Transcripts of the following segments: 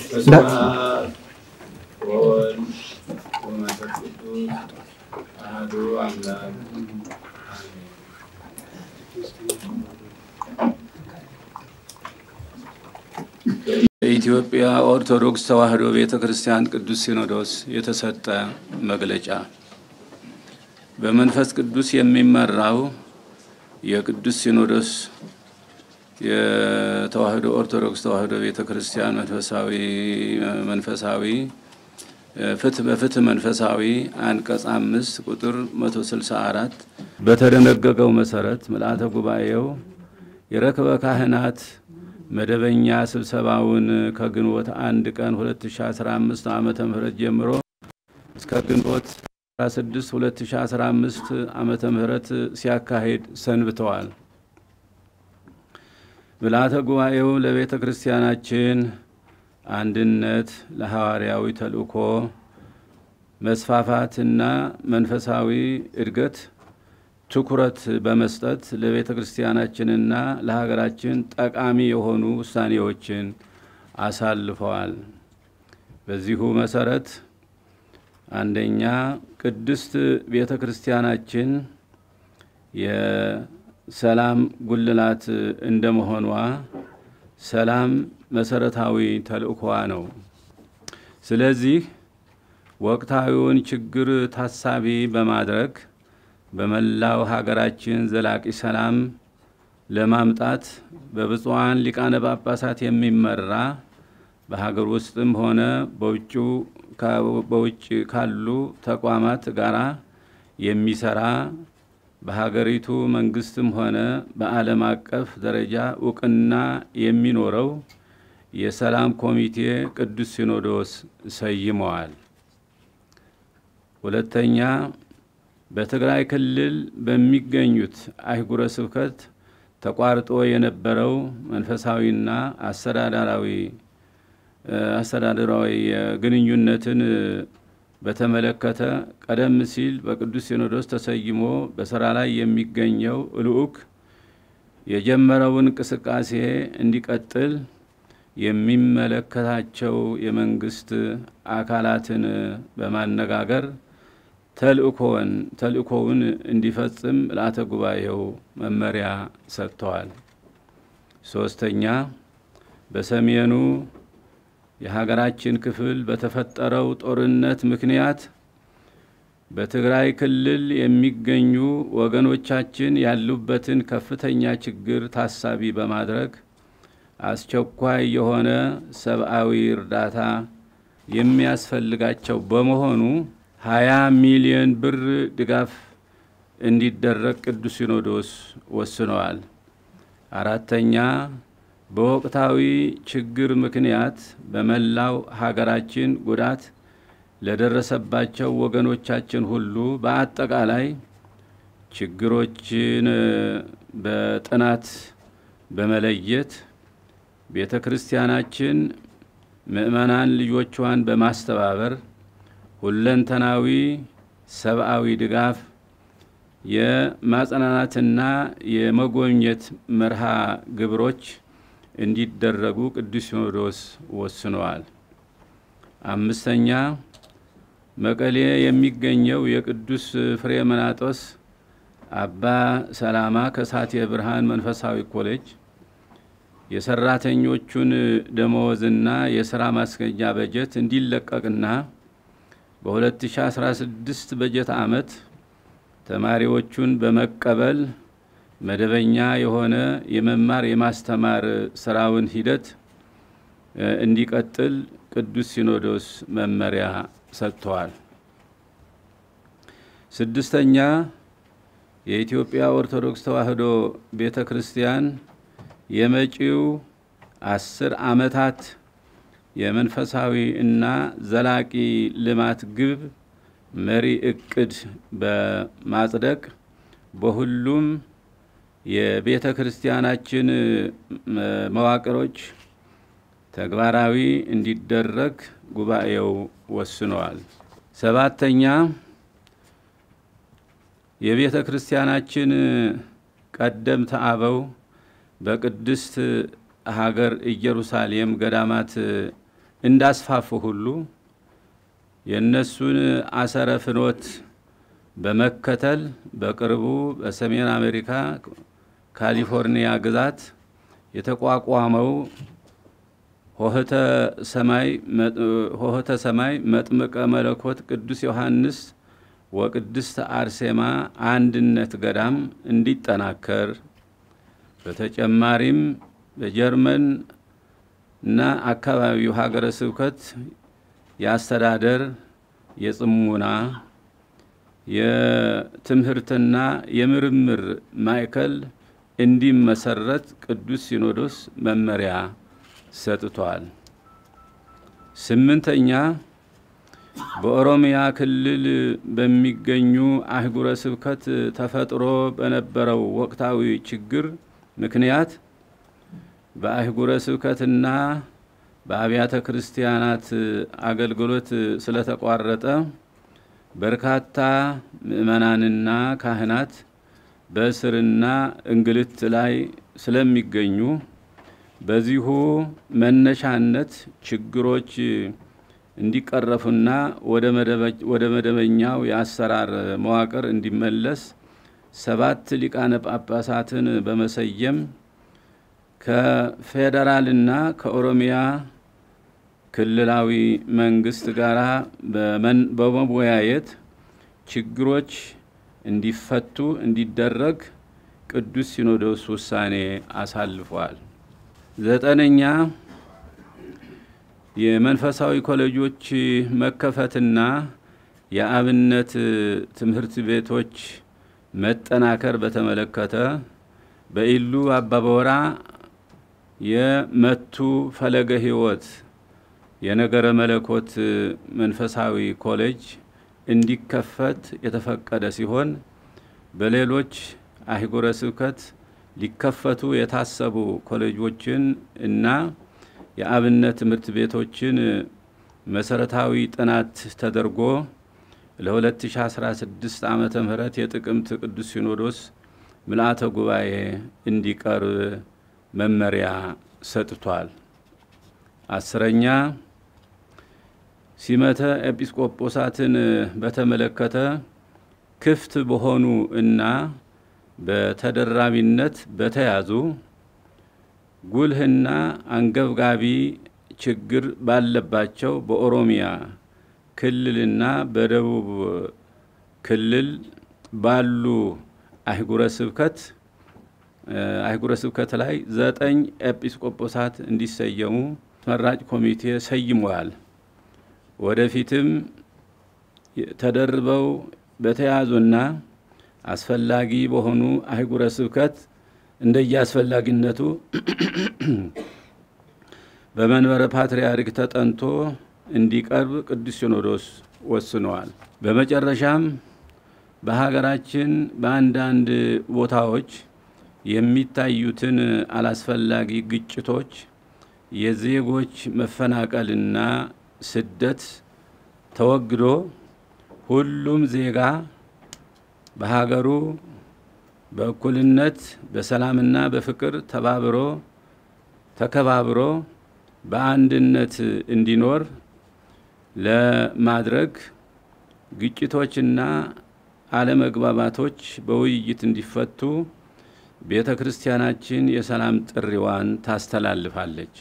በስመ አብ ወወልድ ወመንፈስ ቅዱስ አሐዱ አምላክ አሜን። በኢትዮጵያ ኦርቶዶክስ ተዋሕዶ ቤተ ክርስቲያን ቅዱስ ሲኖዶስ የተሰጠ መግለጫ በመንፈስ ቅዱስ የሚመራው የቅዱስ ሲኖዶስ የተዋሕዶ ኦርቶዶክስ ተዋሕዶ ቤተ ክርስቲያን መንፈሳዊ መንፈሳዊ ፍትህ በፍትህ መንፈሳዊ አንቀጽ አምስት ቁጥር 164 በተደነገገው መሰረት ምልአተ ጉባኤው የረክበ ካህናት መደበኛ ስብሰባውን ከግንቦት አንድ ቀን 2015 ዓመተ ምህረት ጀምሮ እስከ ግንቦት 16 2015 ዓመተ ምህረት ሲያካሂድ ሰንብተዋል። ምልአተ ጉባኤው ለቤተ ክርስቲያናችን አንድነት፣ ለሐዋርያዊ ተልእኮ መስፋፋትና መንፈሳዊ እድገት ትኩረት በመስጠት ለቤተ ክርስቲያናችንና ለሀገራችን ጠቃሚ የሆኑ ውሳኔዎችን አሳልፈዋል። በዚሁ መሰረት አንደኛ ቅድስት ቤተ ክርስቲያናችን የሰላም ጉልላት እንደመሆኗ ሰላም መሰረታዊ ተልእኮዋ ነው። ስለዚህ ወቅታዊውን ችግር ታሳቢ በማድረግ በመላው ሀገራችን ዘላቂ ሰላም ለማምጣት በብፁዓን ሊቃነ ጳጳሳት የሚመራ በሀገር ውስጥም ሆነ በውጭ ካሉ ተቋማት ጋራ የሚሰራ በሀገሪቱ መንግስትም ሆነ በዓለም አቀፍ ደረጃ እውቅና የሚኖረው የሰላም ኮሚቴ ቅዱስ ሲኖዶስ ሰይመዋል። ሁለተኛ በትግራይ ክልል በሚገኙት አህጉረ ስብከት ተቋርጦ የነበረው መንፈሳዊና አስተዳደራዊ አስተዳደራዊ ግንኙነትን በተመለከተ ቀደም ሲል በቅዱስ ሲኖዶስ ተሰይሞ በስራ ላይ የሚገኘው ልዑክ የጀመረውን እንቅስቃሴ እንዲቀጥል የሚመለከታቸው የመንግስት አካላትን በማነጋገር ተልእኮውን ተልእኮውን እንዲፈጽም ምልአተ ጉባኤው መመሪያ ሰጥተዋል። ሶስተኛ በሰሜኑ የሀገራችን ክፍል በተፈጠረው ጦርነት ምክንያት በትግራይ ክልል የሚገኙ ወገኖቻችን ያሉበትን ከፍተኛ ችግር ታሳቢ በማድረግ አስቸኳይ የሆነ ሰብአዊ እርዳታ የሚያስፈልጋቸው በመሆኑ ሀያ ሚሊዮን ብር ድጋፍ እንዲደረግ ቅዱስ ሲኖዶስ ወስነዋል። አራተኛ በወቅታዊ ችግር ምክንያት በመላው ሀገራችን ጉዳት ለደረሰባቸው ወገኖቻችን ሁሉ በአጠቃላይ ችግሮችን በጥናት በመለየት ቤተ ክርስቲያናችን ምእመናን ልጆቿን በማስተባበር ሁለንተናዊ ሰብአዊ ድጋፍ የማጽናናትና የመጎብኘት መርሃ ግብሮች እንዲደረጉ ቅዱስ ሲኖዶስ ወስነዋል። አምስተኛ መቀሌ የሚገኘው የቅዱስ ፍሬምናጦስ አባ ሰላማ ከሳቴ ብርሃን መንፈሳዊ ኮሌጅ የሰራተኞቹን ደመወዝና የስራ ማስገኛ በጀት እንዲለቀቅና በ2016 በጀት ዓመት ተማሪዎቹን በመቀበል መደበኛ የሆነ የመማር የማስተማር ስራውን ሂደት እንዲቀጥል ቅዱስ ሲኖዶስ መመሪያ ሰጥተዋል። ስድስተኛ የኢትዮጵያ ኦርቶዶክስ ተዋሕዶ ቤተ ክርስቲያን የመጪው አስር ዓመታት የመንፈሳዊ እና ዘላቂ ልማት ግብ መሪ እቅድ በማጽደቅ በሁሉም የቤተ ክርስቲያናችን መዋቅሮች ተግባራዊ እንዲደረግ ጉባኤው ወስነዋል። ሰባተኛ የቤተ ክርስቲያናችን ቀደምት አበው በቅድስት ሀገር ኢየሩሳሌም ገዳማት እንዳስፋፉ ሁሉ የእነሱን አሰረ ፍኖት በመከተል በቅርቡ በሰሜን አሜሪካ ካሊፎርኒያ ግዛት የተቋቋመው ሆህተ ሰማይ መጥምቀ መለኮት ቅዱስ ዮሐንስ ወቅድስት አርሴማ አንድነት ገዳም እንዲጠናከር በተጨማሪም በጀርመን እና አካባቢው ሀገረ ስብከት የአስተዳደር የጽሙና የትምህርትና የምርምር ማዕከል እንዲመሰረት ቅዱስ ሲኖዶስ መመሪያ ሰጥቷል። ስምንተኛ በኦሮሚያ ክልል በሚገኙ አህጉረ ስብከት ተፈጥሮ በነበረው ወቅታዊ ችግር ምክንያት በአህጉረ ስብከትና በአብያተ ክርስቲያናት አገልግሎት ስለተቋረጠ በርካታ ምዕመናንና ካህናት በእስርና እንግልት ላይ ስለሚገኙ በዚሁ መነሻነት ችግሮች እንዲቀረፉና ወደ መደበኛው የአሰራር መዋቅር እንዲመለስ ሰባት ሊቃነ ጳጳሳትን በመሰየም ከፌዴራልና ከኦሮሚያ ክልላዊ መንግስት ጋር በመወያየት ችግሮች እንዲፈቱ እንዲደረግ ቅዱስ ሲኖዶስ ውሳኔ አሳልፏል። ዘጠነኛ የመንፈሳዊ ኮሌጆች መከፈትና የአብነት ትምህርት ቤቶች መጠናከር በተመለከተ በኢሉ አባበወራ የመቱ ፈለገ ሕይወት የነገረ መለኮት መንፈሳዊ ኮሌጅ እንዲከፈት የተፈቀደ ሲሆን በሌሎች አህጉረ ስብከት ሊከፈቱ የታሰቡ ኮሌጆችን እና የአብነት ትምህርት ቤቶችን መሰረታዊ ጥናት ተደርጎ ለ2016 ዓመተ ምህረት የጥቅምት ቅዱስ ሲኖዶስ ምልአተ ጉባኤ እንዲቀርብ መመሪያ ሰጥቷል። አስረኛ ሲመተ ኤጲስቆጶሳትን በተመለከተ ክፍት በሆኑ እና በተደራቢነት በተያዙ ጉልህና አንገብጋቢ ችግር ባለባቸው በኦሮሚያ ክልልና በደቡብ ክልል ባሉ አህጉረ ስብከት አህጉረ ስብከት ላይ ዘጠኝ ኤጲስቆጶሳት እንዲሰየሙ መራጭ ኮሚቴ ሰይመዋል። ወደፊትም ተደርበው በተያዙና አስፈላጊ በሆኑ አህጉረ ስብከት እንደየአስፈላጊነቱ በመንበረ ፓትርያርክ ተጠንቶ እንዲቀርብ ቅዱስ ሲኖዶስ ወስነዋል። በመጨረሻም በሀገራችን በአንዳንድ ቦታዎች የሚታዩትን አላስፈላጊ ግጭቶች፣ የዜጎች መፈናቀልና ስደት ተወግዶ ሁሉም ዜጋ በሀገሩ በእኩልነት በሰላምና በፍቅር ተባብሮ ተከባብሮ በአንድነት እንዲኖር ለማድረግ ግጭቶችና አለመግባባቶች በውይይት እንዲፈቱ ቤተ ክርስቲያናችን የሰላም ጥሪዋን ታስተላልፋለች።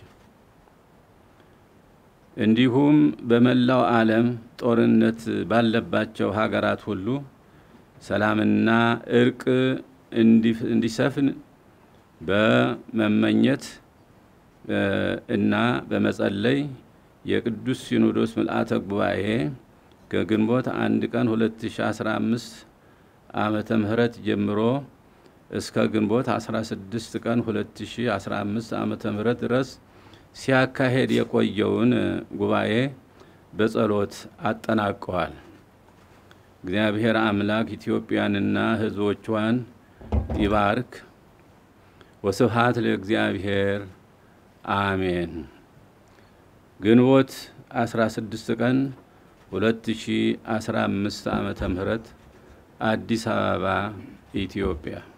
እንዲሁም በመላው ዓለም ጦርነት ባለባቸው ሀገራት ሁሉ ሰላምና እርቅ እንዲሰፍን በመመኘት እና በመጸለይ የቅዱስ ሲኖዶስ ምልአተ ጉባኤ ከግንቦት አንድ ቀን 2015 ዓመተ ምህረት ጀምሮ እስከ ግንቦት 16 ቀን 2015 ዓመተ ምህረት ድረስ ሲያካሄድ የቆየውን ጉባኤ በጸሎት አጠናቀዋል። እግዚአብሔር አምላክ ኢትዮጵያንና ሕዝቦቿን ይባርክ። ወስብሃት ለእግዚአብሔር አሜን። ግንቦት 16 ቀን 2015 ዓመተ ምህረት አዲስ አበባ ኢትዮጵያ